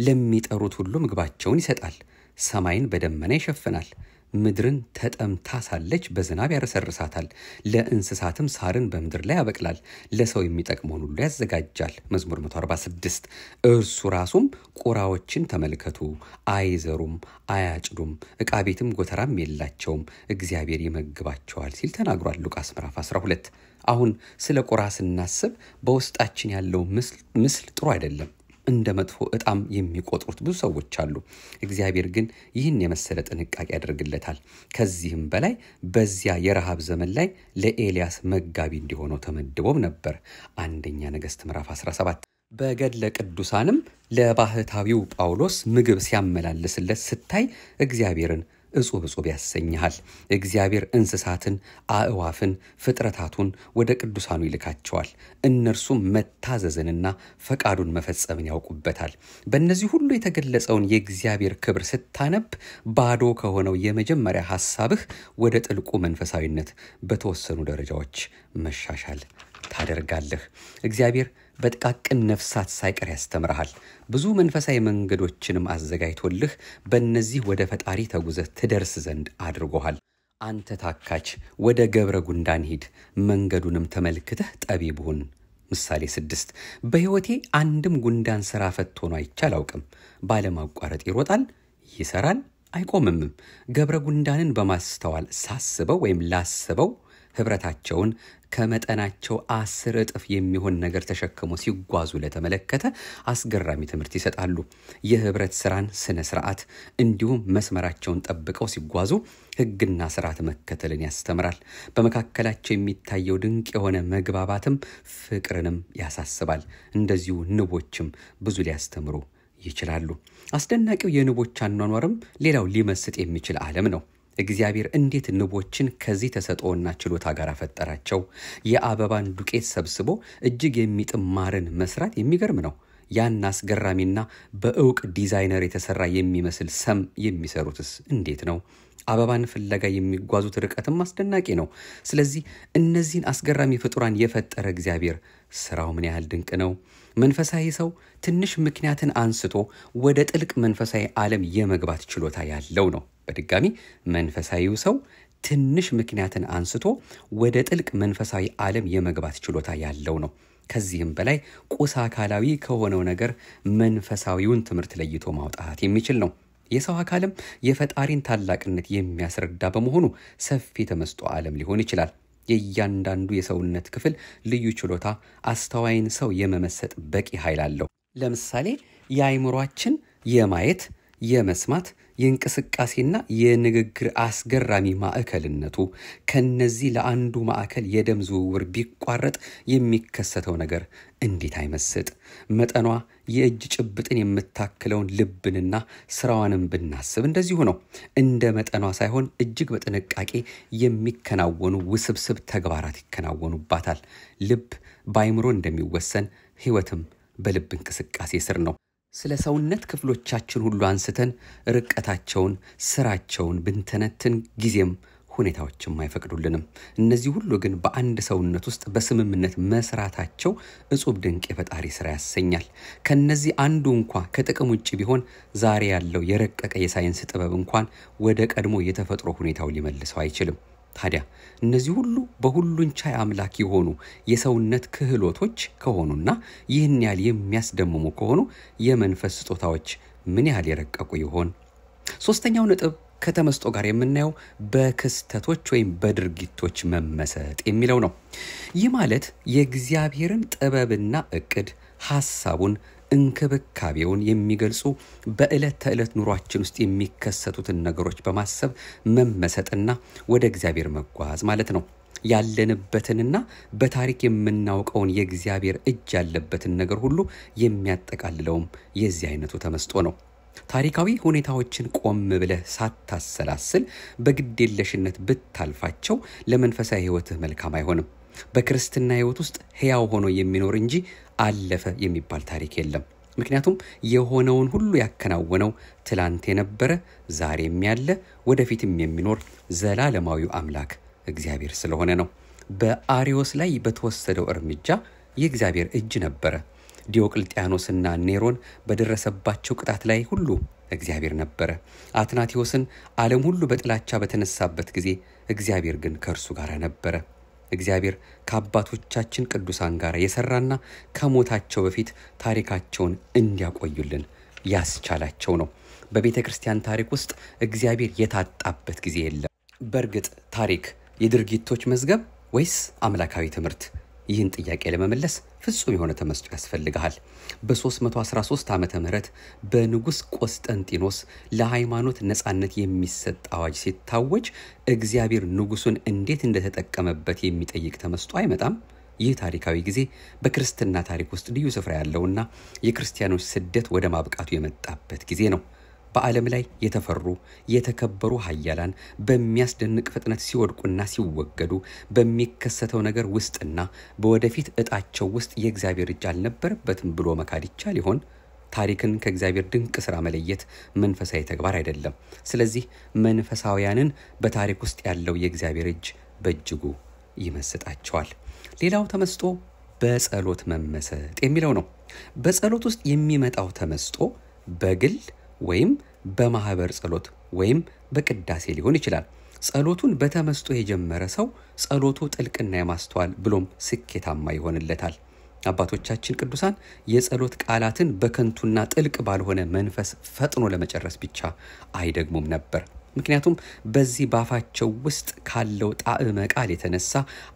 ለሚጠሩት ሁሉ ምግባቸውን ይሰጣል፣ ሰማይን በደመና ይሸፍናል ምድርን ተጠምታ ሳለች በዝናብ ያረሰርሳታል። ለእንስሳትም ሳርን በምድር ላይ ያበቅላል። ለሰው የሚጠቅመውን ሁሉ ያዘጋጃል። መዝሙር 146 እርሱ ራሱም ቁራዎችን ተመልከቱ፣ አይዘሩም፣ አያጭዱም፣ ዕቃ ቤትም ጎተራም የላቸውም፣ እግዚአብሔር ይመግባቸዋል ሲል ተናግሯል። ሉቃስ ምዕራፍ 12 አሁን ስለ ቁራ ስናስብ በውስጣችን ያለው ምስል ጥሩ አይደለም። እንደ መጥፎ ዕጣም የሚቆጥሩት ብዙ ሰዎች አሉ። እግዚአብሔር ግን ይህን የመሰለ ጥንቃቄ ያደርግለታል። ከዚህም በላይ በዚያ የረሃብ ዘመን ላይ ለኤልያስ መጋቢ እንዲሆነው ተመድቦም ነበር። አንደኛ ነገሥት ምዕራፍ 17 በገድለ ቅዱሳንም ለባህታዊው ጳውሎስ ምግብ ሲያመላልስለት ስታይ እግዚአብሔርን እጹብ እጹብ ያሰኝሃል። እግዚአብሔር እንስሳትን፣ አእዋፍን፣ ፍጥረታቱን ወደ ቅዱሳኑ ይልካቸዋል። እነርሱም መታዘዝንና ፈቃዱን መፈጸምን ያውቁበታል። በእነዚህ ሁሉ የተገለጸውን የእግዚአብሔር ክብር ስታነብ ባዶ ከሆነው የመጀመሪያ ሐሳብህ ወደ ጥልቁ መንፈሳዊነት በተወሰኑ ደረጃዎች መሻሻል ታደርጋለህ። እግዚአብሔር በጥቃቅን ነፍሳት ሳይቀር ያስተምርሃል። ብዙ መንፈሳዊ መንገዶችንም አዘጋጅቶልህ በእነዚህ ወደ ፈጣሪ ተጉዘህ ትደርስ ዘንድ አድርጎሃል። አንተ ታካች ወደ ገብረ ጉንዳን ሂድ፣ መንገዱንም ተመልክተህ ጠቢብ ሁን። ምሳሌ ስድስት በሕይወቴ አንድም ጉንዳን ሥራ ፈት ሆኖ አይቼ አላውቅም። ባለማቋረጥ ይሮጣል፣ ይሰራል፣ አይቆምምም። ገብረ ጉንዳንን በማስተዋል ሳስበው ወይም ላስበው ኅብረታቸውን ከመጠናቸው አስር እጥፍ የሚሆን ነገር ተሸክሞ ሲጓዙ ለተመለከተ አስገራሚ ትምህርት ይሰጣሉ። የኅብረት ስራን ስነ ስርዓት እንዲሁም መስመራቸውን ጠብቀው ሲጓዙ ሕግና ስርዓት መከተልን ያስተምራል። በመካከላቸው የሚታየው ድንቅ የሆነ መግባባትም ፍቅርንም ያሳስባል። እንደዚሁ ንቦችም ብዙ ሊያስተምሩ ይችላሉ። አስደናቂው የንቦች አኗኗርም ሌላው ሊመስጥ የሚችል ዓለም ነው። እግዚአብሔር እንዴት ንቦችን ከዚህ ተሰጥኦና ችሎታ ጋር ፈጠራቸው? የአበባን ዱቄት ሰብስቦ እጅግ የሚጥም ማርን መስራት የሚገርም ነው። ያን አስገራሚና በእውቅ ዲዛይነር የተሰራ የሚመስል ሰም የሚሰሩትስ እንዴት ነው? አበባን ፍለጋ የሚጓዙት ርቀትም አስደናቂ ነው። ስለዚህ እነዚህን አስገራሚ ፍጡራን የፈጠረ እግዚአብሔር ስራው ምን ያህል ድንቅ ነው! መንፈሳዊ ሰው ትንሽ ምክንያትን አንስቶ ወደ ጥልቅ መንፈሳዊ ዓለም የመግባት ችሎታ ያለው ነው። በድጋሚ መንፈሳዊው ሰው ትንሽ ምክንያትን አንስቶ ወደ ጥልቅ መንፈሳዊ ዓለም የመግባት ችሎታ ያለው ነው። ከዚህም በላይ ቁስ አካላዊ ከሆነው ነገር መንፈሳዊውን ትምህርት ለይቶ ማውጣት የሚችል ነው። የሰው አካልም የፈጣሪን ታላቅነት የሚያስረዳ በመሆኑ ሰፊ ተመስጦ ዓለም ሊሆን ይችላል። የእያንዳንዱ የሰውነት ክፍል ልዩ ችሎታ አስተዋይን ሰው የመመሰጥ በቂ ኃይል አለው። ለምሳሌ የአይምሯችን የማየት የመስማት የእንቅስቃሴና የንግግር አስገራሚ ማዕከልነቱ ከነዚህ ለአንዱ ማዕከል የደም ዝውውር ቢቋረጥ የሚከሰተው ነገር እንዴት አይመስጥ! መጠኗ የእጅ ጭብጥን የምታክለውን ልብንና ስራዋንም ብናስብ እንደዚሁ ነው። እንደ መጠኗ ሳይሆን እጅግ በጥንቃቄ የሚከናወኑ ውስብስብ ተግባራት ይከናወኑባታል። ልብ በአይምሮ እንደሚወሰን ሕይወትም በልብ እንቅስቃሴ ስር ነው። ስለ ሰውነት ክፍሎቻችን ሁሉ አንስተን ርቀታቸውን፣ ስራቸውን ብንተነትን ጊዜም ሁኔታዎችም አይፈቅዱልንም። እነዚህ ሁሉ ግን በአንድ ሰውነት ውስጥ በስምምነት መስራታቸው እጹብ ድንቅ የፈጣሪ ስራ ያሰኛል። ከነዚህ አንዱ እንኳ ከጥቅም ውጭ ቢሆን ዛሬ ያለው የረቀቀ የሳይንስ ጥበብ እንኳን ወደ ቀድሞ የተፈጥሮ ሁኔታው ሊመልሰው አይችልም። ታዲያ እነዚህ ሁሉ በሁሉን ቻይ አምላክ የሆኑ የሰውነት ክህሎቶች ከሆኑና ይህን ያህል የሚያስደምሙ ከሆኑ የመንፈስ ስጦታዎች ምን ያህል የረቀቁ ይሆን? ሶስተኛው ነጥብ ከተመስጦ ጋር የምናየው በክስተቶች ወይም በድርጊቶች መመሰጥ የሚለው ነው። ይህ ማለት የእግዚአብሔርን ጥበብና እቅድ ሐሳቡን እንክብካቤውን የሚገልጹ በዕለት ተዕለት ኑሯችን ውስጥ የሚከሰቱትን ነገሮች በማሰብ መመሰጥና ወደ እግዚአብሔር መጓዝ ማለት ነው። ያለንበትንና በታሪክ የምናውቀውን የእግዚአብሔር እጅ ያለበትን ነገር ሁሉ የሚያጠቃልለውም የዚህ አይነቱ ተመስጦ ነው። ታሪካዊ ሁኔታዎችን ቆም ብለህ ሳታሰላስል በግዴለሽነት ብታልፋቸው ለመንፈሳዊ ሕይወትህ መልካም አይሆንም። በክርስትና ሕይወት ውስጥ ሕያው ሆኖ የሚኖር እንጂ አለፈ የሚባል ታሪክ የለም። ምክንያቱም የሆነውን ሁሉ ያከናወነው ትላንት የነበረ ዛሬም ያለ ወደፊትም የሚኖር ዘላለማዊው አምላክ እግዚአብሔር ስለሆነ ነው። በአሪዮስ ላይ በተወሰደው እርምጃ የእግዚአብሔር እጅ ነበረ። ዲዮቅልጥያኖስና ኔሮን በደረሰባቸው ቅጣት ላይ ሁሉ እግዚአብሔር ነበረ። አትናቴዎስን ዓለም ሁሉ በጥላቻ በተነሳበት ጊዜ እግዚአብሔር ግን ከእርሱ ጋር ነበረ። እግዚአብሔር ከአባቶቻችን ቅዱሳን ጋር የሰራና ከሞታቸው በፊት ታሪካቸውን እንዲያቆዩልን ያስቻላቸው ነው። በቤተ ክርስቲያን ታሪክ ውስጥ እግዚአብሔር የታጣበት ጊዜ የለም። በእርግጥ ታሪክ የድርጊቶች መዝገብ ወይስ አምላካዊ ትምህርት? ይህን ጥያቄ ለመመለስ ፍጹም የሆነ ተመስጦ ያስፈልግሃል። በ313 ዓመተ ምህረት በንጉሥ ቆስጠንጢኖስ ለሃይማኖት ነፃነት የሚሰጥ አዋጅ ሲታወጅ እግዚአብሔር ንጉሱን እንዴት እንደተጠቀመበት የሚጠይቅ ተመስጦ አይመጣም? ይህ ታሪካዊ ጊዜ በክርስትና ታሪክ ውስጥ ልዩ ስፍራ ያለውና የክርስቲያኖች ስደት ወደ ማብቃቱ የመጣበት ጊዜ ነው። በዓለም ላይ የተፈሩ የተከበሩ ሀያላን በሚያስደንቅ ፍጥነት ሲወድቁና ሲወገዱ በሚከሰተው ነገር ውስጥና በወደፊት እጣቸው ውስጥ የእግዚአብሔር እጅ አልነበረበትም ብሎ መካድ ይቻል ይሆን? ታሪክን ከእግዚአብሔር ድንቅ ስራ መለየት መንፈሳዊ ተግባር አይደለም። ስለዚህ መንፈሳውያንን በታሪክ ውስጥ ያለው የእግዚአብሔር እጅ በእጅጉ ይመስጣቸዋል። ሌላው ተመስጦ በጸሎት መመሰጥ የሚለው ነው። በጸሎት ውስጥ የሚመጣው ተመስጦ በግል ወይም በማህበር ጸሎት ወይም በቅዳሴ ሊሆን ይችላል። ጸሎቱን በተመስጦ የጀመረ ሰው ጸሎቱ ጥልቅና የማስተዋል ብሎም ስኬታማ ይሆንለታል። አባቶቻችን ቅዱሳን የጸሎት ቃላትን በከንቱና ጥልቅ ባልሆነ መንፈስ ፈጥኖ ለመጨረስ ብቻ አይደግሙም ነበር። ምክንያቱም በዚህ ባፋቸው ውስጥ ካለው ጣዕመ ቃል የተነሳ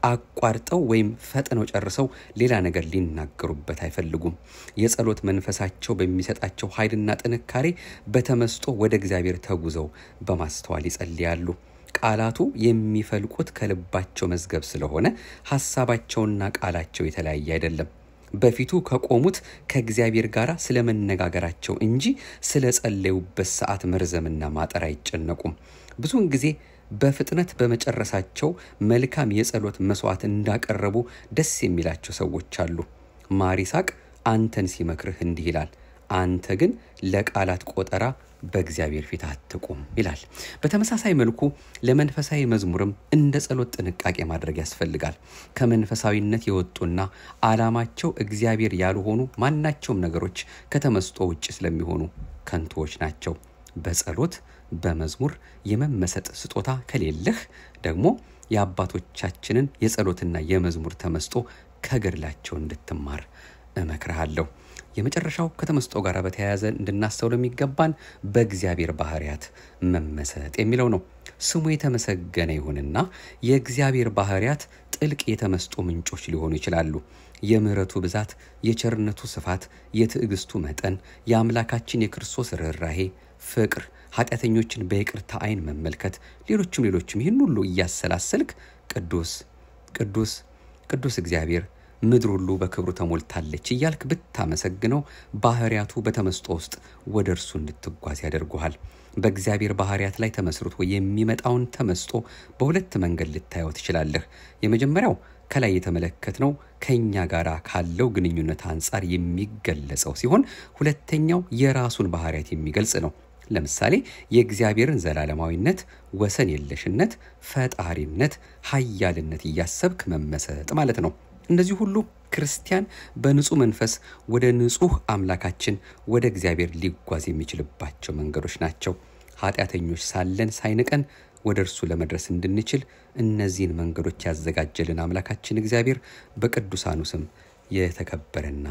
አቋርጠው ወይም ፈጥነው ጨርሰው ሌላ ነገር ሊናገሩበት አይፈልጉም። የጸሎት መንፈሳቸው በሚሰጣቸው ኃይልና ጥንካሬ በተመስጦ ወደ እግዚአብሔር ተጉዘው በማስተዋል ይጸልያሉ። ቃላቱ የሚፈልቁት ከልባቸው መዝገብ ስለሆነ ሀሳባቸውና ቃላቸው የተለያየ አይደለም። በፊቱ ከቆሙት ከእግዚአብሔር ጋር ስለ መነጋገራቸው እንጂ ስለ ጸለዩበት ሰዓት መርዘምና ማጠር አይጨነቁም። ብዙውን ጊዜ በፍጥነት በመጨረሳቸው መልካም የጸሎት መስዋዕት እንዳቀረቡ ደስ የሚላቸው ሰዎች አሉ። ማር ይስሐቅ አንተን ሲመክርህ እንዲህ ይላል፣ አንተ ግን ለቃላት ቆጠራ በእግዚአብሔር ፊት አትቁም ይላል። በተመሳሳይ መልኩ ለመንፈሳዊ መዝሙርም እንደ ጸሎት ጥንቃቄ ማድረግ ያስፈልጋል። ከመንፈሳዊነት የወጡና ዓላማቸው እግዚአብሔር ያልሆኑ ማናቸውም ነገሮች ከተመስጦ ውጭ ስለሚሆኑ ከንቱዎች ናቸው። በጸሎት በመዝሙር የመመሰጥ ስጦታ ከሌለህ ደግሞ የአባቶቻችንን የጸሎትና የመዝሙር ተመስጦ ከገድላቸው እንድትማር እመክርሃለሁ። የመጨረሻው ከተመስጦ ጋር በተያያዘ እንድናስተውለው የሚገባን በእግዚአብሔር ባህርያት መመሰጥ የሚለው ነው። ስሙ የተመሰገነ ይሁንና የእግዚአብሔር ባህርያት ጥልቅ የተመስጦ ምንጮች ሊሆኑ ይችላሉ። የምሕረቱ ብዛት፣ የቸርነቱ ስፋት፣ የትዕግስቱ መጠን፣ የአምላካችን የክርስቶስ ርኅራሄ፣ ፍቅር፣ ኃጢአተኞችን በይቅርታ ዓይን መመልከት፣ ሌሎችም ሌሎችም ይህን ሁሉ እያሰላሰልክ ቅዱስ ቅዱስ ቅዱስ እግዚአብሔር ምድር ሁሉ በክብሩ ተሞልታለች እያልክ ብታመሰግነው ባህሪያቱ በተመስጦ ውስጥ ወደ እርሱ እንድትጓዝ ያደርጉሃል። በእግዚአብሔር ባህሪያት ላይ ተመስርቶ የሚመጣውን ተመስጦ በሁለት መንገድ ልታየው ትችላለህ። የመጀመሪያው ከላይ የተመለከትነው ከእኛ ጋር ካለው ግንኙነት አንጻር የሚገለጸው ሲሆን ሁለተኛው የራሱን ባህሪያት የሚገልጽ ነው። ለምሳሌ የእግዚአብሔርን ዘላለማዊነት፣ ወሰን የለሽነት፣ ፈጣሪነት፣ ሀያልነት እያሰብክ መመሰጥ ማለት ነው። እነዚህ ሁሉ ክርስቲያን በንጹህ መንፈስ ወደ ንጹህ አምላካችን ወደ እግዚአብሔር ሊጓዝ የሚችልባቸው መንገዶች ናቸው። ኃጢአተኞች ሳለን ሳይንቀን ወደ እርሱ ለመድረስ እንድንችል እነዚህን መንገዶች ያዘጋጀልን አምላካችን እግዚአብሔር በቅዱሳኑ ስም የተከበረና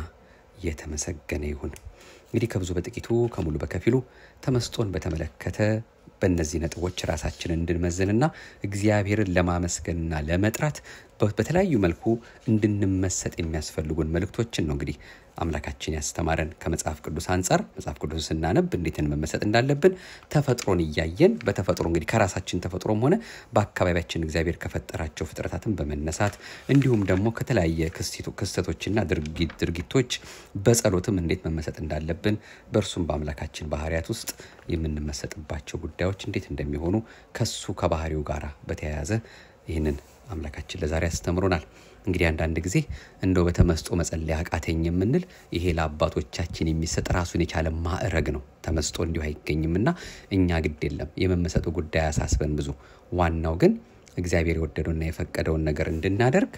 የተመሰገነ ይሁን። እንግዲህ ከብዙ በጥቂቱ ከሙሉ በከፊሉ ተመስጦን በተመለከተ በእነዚህ ነጥቦች ራሳችንን እንድንመዝንና እግዚአብሔርን ለማመስገንና ለመጥራት በተለያዩ መልኩ እንድንመሰጥ የሚያስፈልጉን መልእክቶችን ነው እንግዲህ አምላካችን ያስተማረን ከመጽሐፍ ቅዱስ አንጻር መጽሐፍ ቅዱስ ስናነብ እንዴትን መመሰጥ እንዳለብን ተፈጥሮን እያየን በተፈጥሮ እንግዲህ ከራሳችን ተፈጥሮም ሆነ በአካባቢያችን እግዚአብሔር ከፈጠራቸው ፍጥረታትን በመነሳት እንዲሁም ደግሞ ከተለያየ ክስተቶችና ድርጊቶች በጸሎትም እንዴት መመሰጥ እንዳለብን በእርሱም በአምላካችን ባህሪያት ውስጥ የምንመሰጥባቸው ጉዳዮች እንዴት እንደሚሆኑ ከሱ ከባህሪው ጋር በተያያዘ ይህንን አምላካችን ለዛሬ አስተምሮናል። እንግዲህ አንዳንድ ጊዜ እንደው በተመስጦ መጸለይ አቃተኝ የምንል ይሄ ለአባቶቻችን የሚሰጥ ራሱን የቻለ ማዕረግ ነው። ተመስጦ እንዲሁ አይገኝምና እኛ ግድ የለም የመመሰጡ ጉዳይ አሳስበን ብዙ። ዋናው ግን እግዚአብሔር የወደደውና የፈቀደውን ነገር እንድናደርግ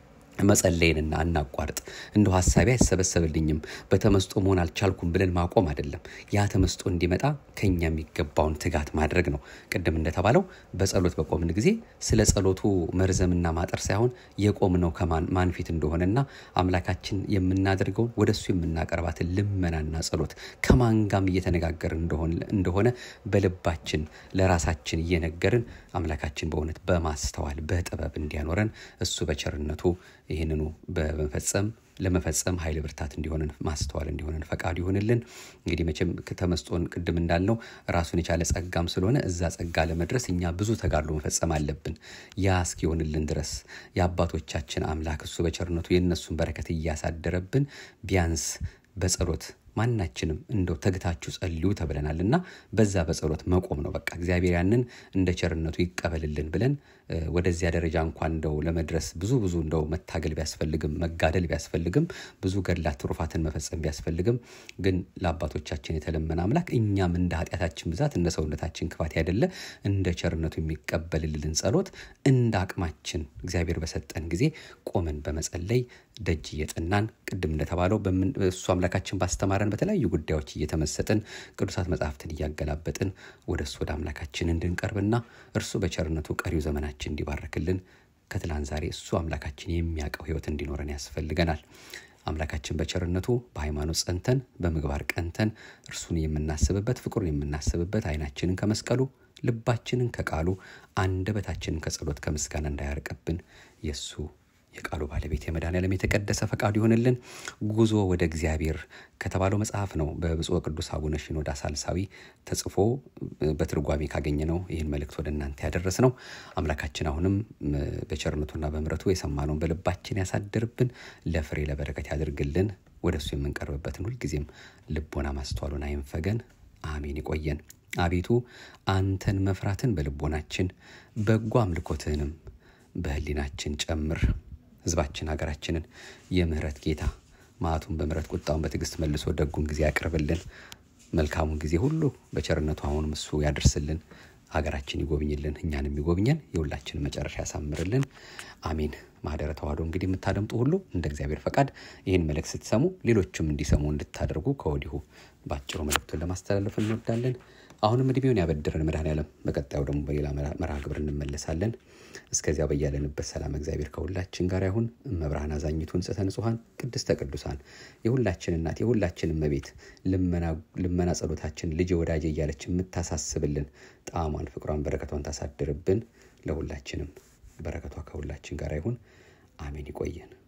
መጸለይንና አናቋርጥ። እንደው ሀሳቢ አይሰበሰብልኝም በተመስጦ መሆን አልቻልኩም ብለን ማቆም አይደለም። ያ ተመስጦ እንዲመጣ ከኛ የሚገባውን ትጋት ማድረግ ነው። ቅድም እንደተባለው በጸሎት በቆምን ጊዜ ስለ ጸሎቱ መርዘምና ማጠር ሳይሆን የቆምነው ከማን ፊት እንደሆነና አምላካችን የምናደርገውን ወደሱ የምናቀርባትን ልመናና ጸሎት ከማን ጋም እየተነጋገርን እንደሆነ በልባችን ለራሳችን እየነገርን አምላካችን በእውነት በማስተዋል በጥበብ እንዲያኖረን እሱ በቸርነቱ ይህንኑ በመፈጸም ለመፈጸም ኃይል ብርታት እንዲሆነን ማስተዋል እንዲሆነን ፈቃዱ ይሆንልን። እንግዲህ መቼም ተመስጦን ቅድም እንዳልነው ራሱን የቻለ ጸጋም ስለሆነ እዛ ጸጋ ለመድረስ እኛ ብዙ ተጋድሎ መፈጸም አለብን። ያ እስኪሆንልን ድረስ የአባቶቻችን አምላክ እሱ በቸርነቱ የእነሱን በረከት እያሳደረብን ቢያንስ በጸሎት ማናችንም እንደው ተግታችሁ ጸልዩ ተብለናል እና በዛ በጸሎት መቆም ነው። በቃ እግዚአብሔር ያንን እንደ ቸርነቱ ይቀበልልን ብለን ወደዚያ ደረጃ እንኳን እንደው ለመድረስ ብዙ ብዙ እንደው መታገል ቢያስፈልግም መጋደል ቢያስፈልግም ብዙ ገድላት ትሩፋትን መፈጸም ቢያስፈልግም ግን ለአባቶቻችን የተለመነ አምላክ እኛም እንደ ኃጢአታችን ብዛት እንደ ሰውነታችን ክፋት ያደለ እንደ ቸርነቱ የሚቀበልልን ጸሎት እንደ አቅማችን እግዚአብሔር በሰጠን ጊዜ ቆመን በመጸለይ ደጅ እየጠናን ቅድም እንደተባለው እሱ አምላካችን ባስተማረን በተለያዩ ጉዳዮች እየተመሰጥን ቅዱሳት መጽሐፍትን እያገላበጥን ወደ እሱ ወደ አምላካችን እንድንቀርብና እርሱ በቸርነቱ ቀሪው ዘመናችን እንዲባርክልን ከትላንት ዛሬ እሱ አምላካችን የሚያውቀው ሕይወት እንዲኖረን ያስፈልገናል። አምላካችን በቸርነቱ በሃይማኖት ጸንተን በምግባር ቀንተን እርሱን የምናስብበት ፍቅሩን የምናስብበት ዓይናችንን ከመስቀሉ ልባችንን ከቃሉ አንደበታችንን ከጸሎት ከምስጋና እንዳያርቅብን የእሱ የቃሉ ባለቤት የመድኃኔዓለም የተቀደሰ ፈቃዱ ይሆንልን። ጉዞ ወደ እግዚአብሔር ከተባለው መጽሐፍ ነው በብፁዕ ቅዱስ አቡነ ሽኖዳ ሳልሳዊ ተጽፎ በትርጓሜ ካገኘ ነው ይህን መልእክት ወደ እናንተ ያደረስ ነው። አምላካችን አሁንም በቸርነቱና በምሕረቱ የሰማነውን በልባችን ያሳድርብን፣ ለፍሬ ለበረከት ያድርግልን። ወደ እሱ የምንቀርብበትን ሁልጊዜም ልቦና ማስተዋሉን አይንፈገን። አሜን። ይቆየን። አቤቱ አንተን መፍራትን በልቦናችን በጎ አምልኮትህንም በህሊናችን ጨምር። ህዝባችን ሀገራችንን የምህረት ጌታ መዓቱን በምህረት ቁጣውን በትዕግስት መልሶ ደጉን ጊዜ ያቅርብልን። መልካሙን ጊዜ ሁሉ በቸርነቱ አሁንም እሱ ያደርስልን። ሀገራችን ይጎብኝልን፣ እኛንም ይጎብኘን፣ የሁላችንን መጨረሻ ያሳምርልን። አሜን። ማህደረ ተዋህዶ እንግዲህ የምታደምጡ ሁሉ እንደ እግዚአብሔር ፈቃድ ይህን መልእክት ስትሰሙ ሌሎችም እንዲሰሙ እንድታደርጉ ከወዲሁ በአጭሩ መልእክቱን ለማስተላለፍ እንወዳለን። አሁንም እድሜውን ያበድረን መድኃኔዓለም። በቀጣዩ ደግሞ በሌላ መርሃ ግብር እንመለሳለን። እስከዚያ በያለንበት ሰላም እግዚአብሔር ከሁላችን ጋር ይሁን። እመብርሃን አዛኝቱ ንጽሕተ ንጹሐን ቅድስተ ቅዱሳን የሁላችን እናት የሁላችን እመቤት ልመና ጸሎታችን ልጅ ወዳጄ እያለች የምታሳስብልን ጣዕሟን፣ ፍቅሯን፣ በረከቷን ታሳድርብን። ለሁላችንም በረከቷ ከሁላችን ጋር ይሁን። አሜን። ይቆየን።